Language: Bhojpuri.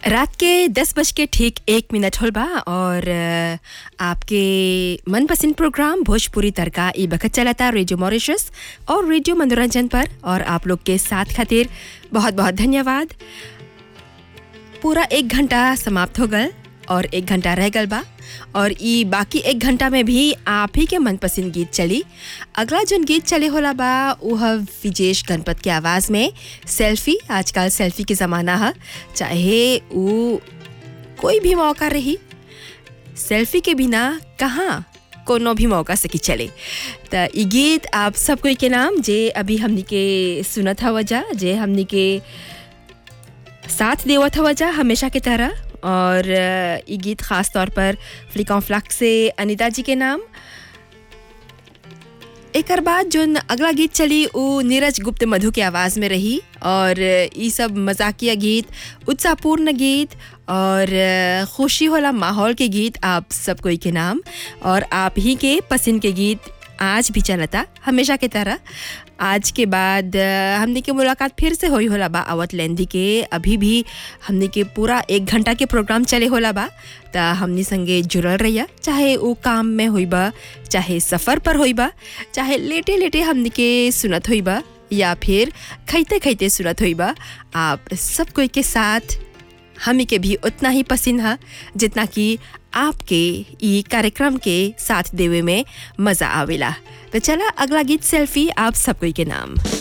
रात के दस बज के ठीक एक मिनट होल बा और अ, आपके मनपसंद प्रोग्राम भोजपुरी तड़का ई बखत चलाता रेडियो मॉरिशस और रेडियो मनोरंजन पर और आप लोग के साथ खातिर बहुत बहुत धन्यवाद पूरा एक घंटा समाप्त हो गल और एक घंटा रह गल बा और ई बाकी एक घंटा में भी आप ही के मनपसंद गीत चली अगला जोन गीत चले होला बा वो है विजेश गणपत के आवाज़ में सेल्फी आजकल सेल्फी के ज़माना है चाहे वो कोई भी मौका रही सेल्फी के बिना कहाँ कोनो भी मौका से की चले त ई गीत आप सब कोई के नाम जे अभी हमनी के सुनत हवा जा जे हमनी के साथ देवत हवा जा हमेशा की तरह और अ, ई गीत खास तौर पर फ्लिकॉन फ्लक से अनिता जी के नाम एकर बाद जो अगला गीत चली वो नीरज गुप्त मधु के आवाज़ में रही और ये सब मजाकिया गीत उत्साहपूर्ण गीत और अ, खुशी होला माहौल के गीत आप सब कोई के नाम और आप ही के पसंद के गीत आज भी चलता हमेशा की तरह आज के बाद अ, हमने के मुलाकात फिर से होई होला बा आवत लेंदी के अभी भी हमने के पूरा एक घंटा के प्रोग्राम चले होला बा त हमनी संगे जुड़ल रहिया चाहे वो काम में होई बा चाहे सफ़र पर होई बा चाहे लेटे लेटे हमनी के सुनत होई बा या फिर खैते खैते सुनत होई बा आप सब कोई के साथ हमी के भी उतना ही पसंद है जितना कि आपके ई कार्यक्रम के साथ देवे में मज़ा आवेला तो चला अगला गीत सेल्फी आप सब कोई के नाम